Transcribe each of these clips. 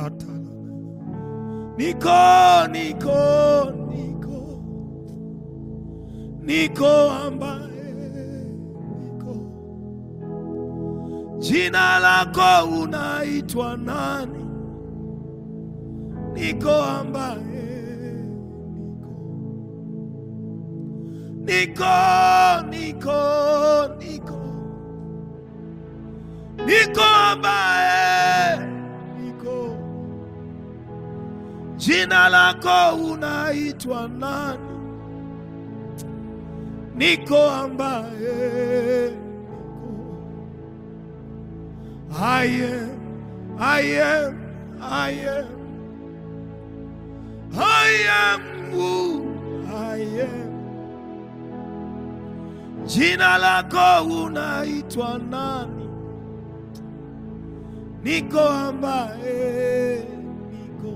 Kata. Niko, niko, niko, niko ambaye niko. Jina lako unaitwa nani? Niko ambaye niko, niko, niko, niko ambaye niko. Jina lako unaitwa nani? Niko ambaye niko. I am, I am, I am, I am who I am. Jina lako unaitwa nani? Niko ambaye niko.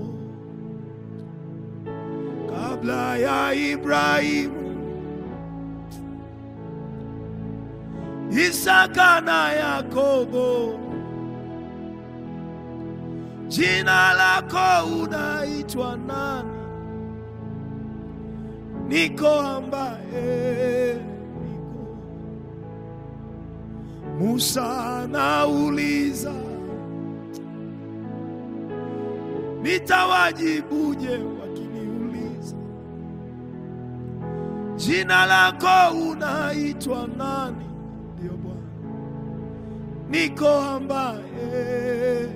Kabla ya Ibrahimu, Isaka na Yakobo, jina lako unaitwa nani? Niko ambaye niko. Musa anauliza, nitawajibuje wakiniuliza, jina lako unaitwa nani? Ndio Bwana, niko ambaye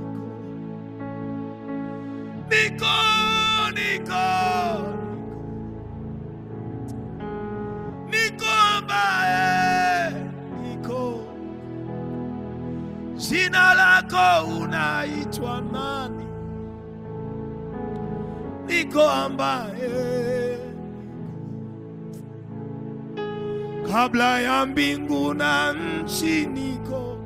niko, niko, niko ambaye niko. Jina lako unaitwa nani? Niko ambaye kabla ya mbingu na nchi niko,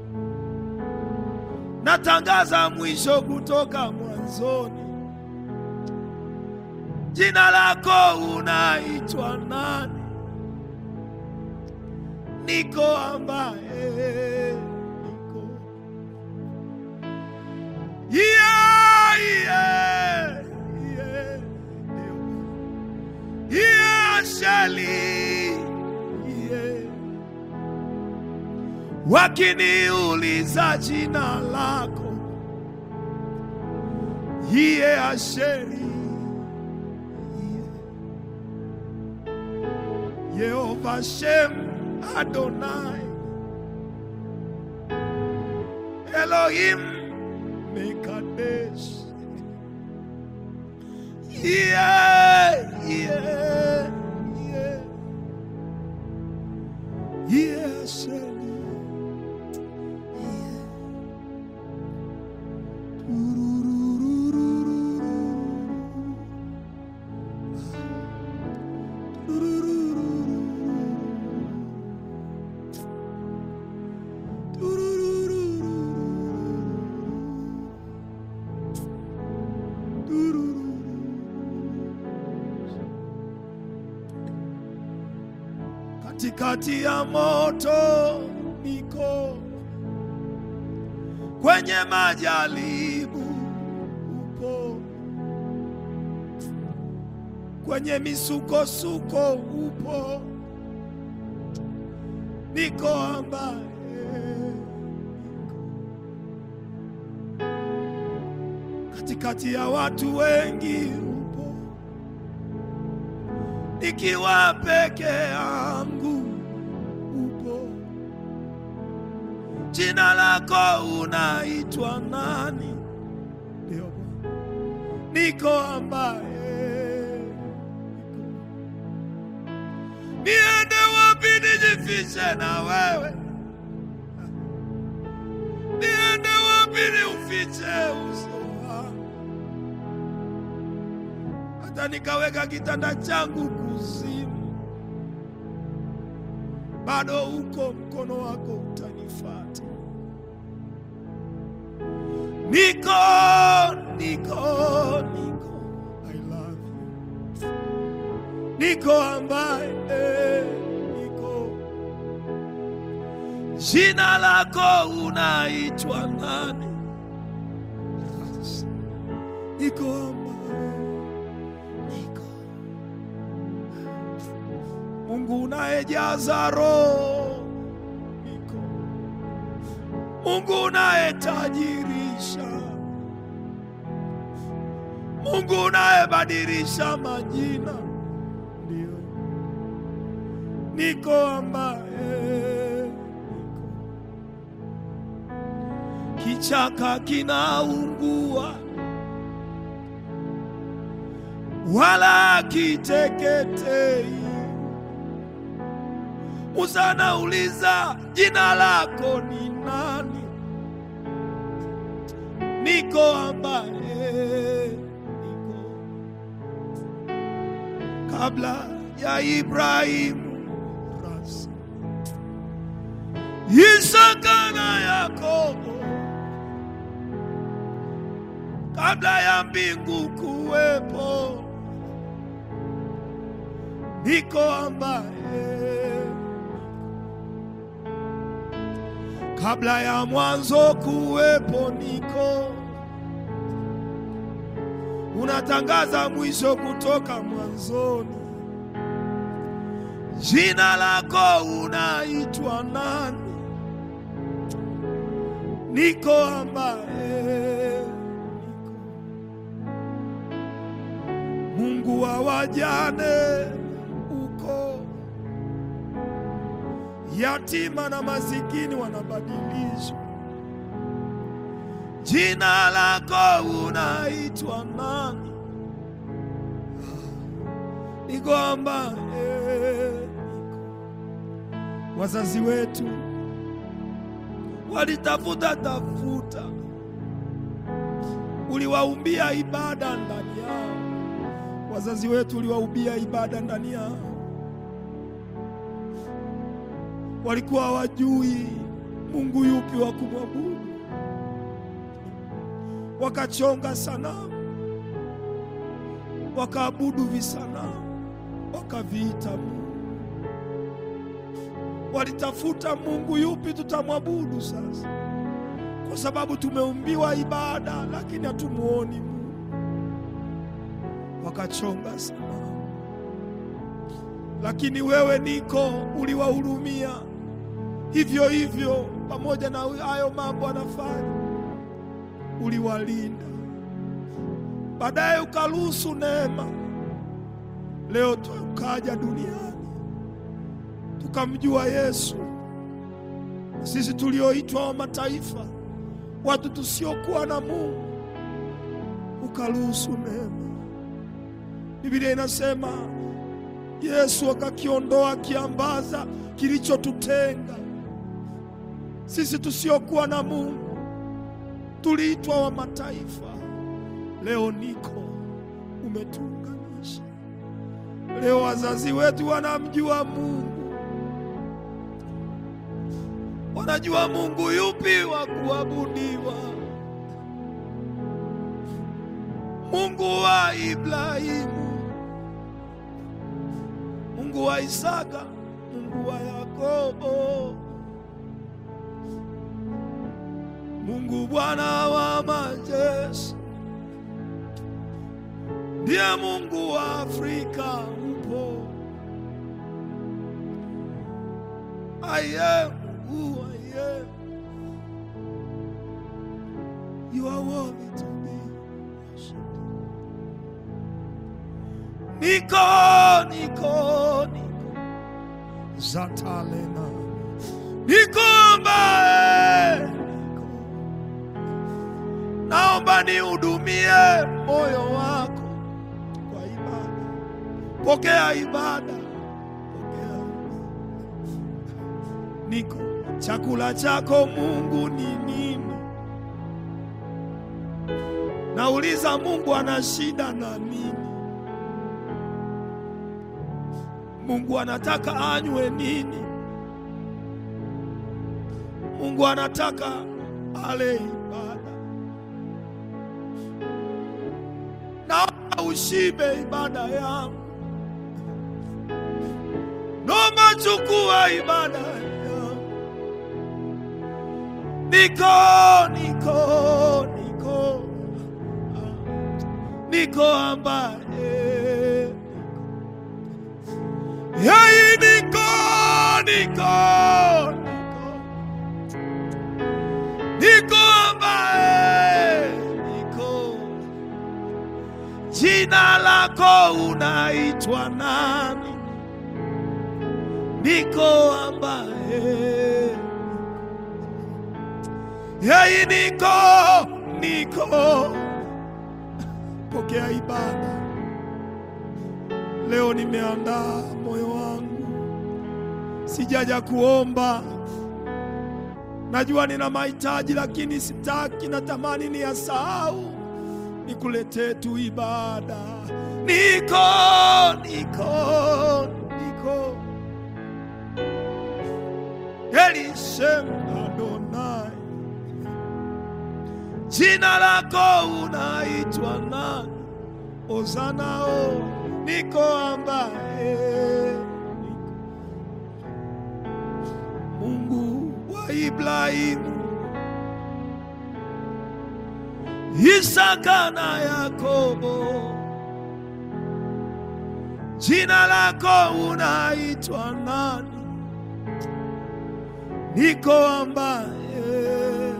natangaza mwisho kutoka mwanzoni. Jina lako unaitwa nani? Niko ambaye niko. Yeah, yeah, yeah. Yeah, Shali. Yeah. Wakiniuliza jina lako Iye Asheri Yehova Shem Adonai Elohim Mekadesh Yeah, yeah, yeah Yeah, Asheri Katikati ya moto niko, kwenye majaribu upo, kwenye misukosuko upo, niko ambaye katikati ya watu wengi upo, nikiwa peke yangu upo. Jina lako unaitwa nani? Ndio Bwana, niko ambaye niende wapi nijifiche na wewe? Niende wapi niufiche uso wako? Hata nikaweka kitanda changu kuzimu, bado uko mkono wako utanifuata. Niko, niko, niko, I love you. Niko ambaye niko, jina lako unaitwa nani? niko ambaye niko Mungu unayejaza roho niko Mungu unayetajirisha Mungu unayebadilisha majina ndio niko ambaye niko kichaka kinaungua wala kiteketei. Musa anauliza jina lako ni nani? Niko ambaye niko kabla ya Ibrahimu, rasi Isaka na Yakobo, kabla ya mbingu kuwepo, niko ambaye kabla ya mwanzo kuwepo, niko unatangaza mwisho kutoka mwanzoni. Jina lako unaitwa nani? Niko ambaye niko Mungu wa wajane uko yatima na masikini wanabadilishwa. Jina lako unaitwa nani? Niko ambaye niko. Wazazi wetu walitafuta tafuta, uliwaumbia ibada ndani yao. Wazazi wetu uliwaumbia ibada ndani yao, walikuwa hawajui Mungu yupi wa kumwabudu, wakachonga sanamu, wakaabudu visanamu, wakaviita Mungu. Walitafuta Mungu yupi tutamwabudu sasa, kwa sababu tumeumbiwa ibada, lakini hatumuoni Mungu. Wakachonga sanamu, lakini wewe niko uliwahurumia hivyo hivyo, pamoja na hayo mambo anafanya, uliwalinda. Baadaye ukaruhusu neema, leo tukaja duniani tukamjua Yesu. Sisi tulioitwa wa mataifa, watu tusiokuwa na Mungu, ukaruhusu neema. Biblia inasema Yesu akakiondoa kiambaza kilichotutenga sisi tusiokuwa na Mungu, tuliitwa wa mataifa. Leo niko umetuunganisha. Leo wazazi wetu wanamjua Mungu, wanajua Mungu yupi wa kuabudiwa, Mungu wa Ibrahimu, Mungu wa Isaka, Mungu wa Yakobo, Mungu Bwana wa majeshi, ndiye Mungu wa Afrika upo. I am who I am. You are worthy to be worshipped. Niko, niko, niko. Zatalena. Niko ambaye niko. Naomba nihudumie moyo wako kwa ibada. Pokea ibada. Pokea. Niko. Chakula chako Mungu ni nini? Nauliza Mungu ana shida na nini? Mungu anataka anywe nini? Mungu anataka ale ibada. Naomba ushibe ibada yangu. Naomba chukua ibada yangu. Niko, niko, niko. niko ambaye yeye niko niko niko niko ambaye niko jina lako unaitwa nani niko ambaye yeye niko niko pokea ibada leo nimeandaa moyo wangu sijaja kuomba najua nina mahitaji lakini sitaki natamani ni yasahau nikuletee tu ibada niko niko niko Elishem Adonai, jina lako unaitwa nani? Ozana o niko ambaye niko. Mungu wa Ibrahimu, Isaka na Yakobo, jina lako unaitwa nani? niko ambaye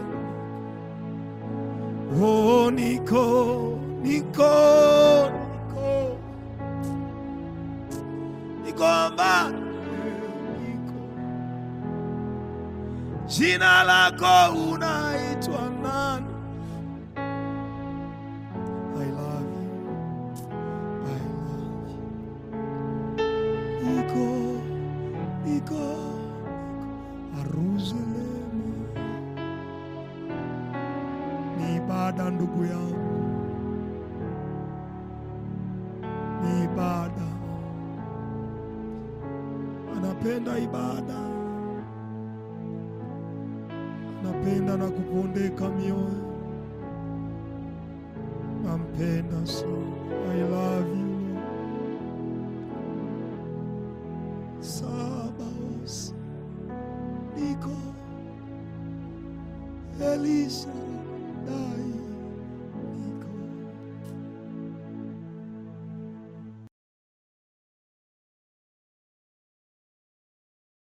oh, niko niko niko niko ambaye niko jina lako unaitwa nani? I love you. I love you. Niko niko Yerusalemu ni ibada, ndugu yangu, ni ibada. Anapenda ibada, anapenda na kupondeka mioyo, nampenda so. I love you Sabaoth niko Elisha dai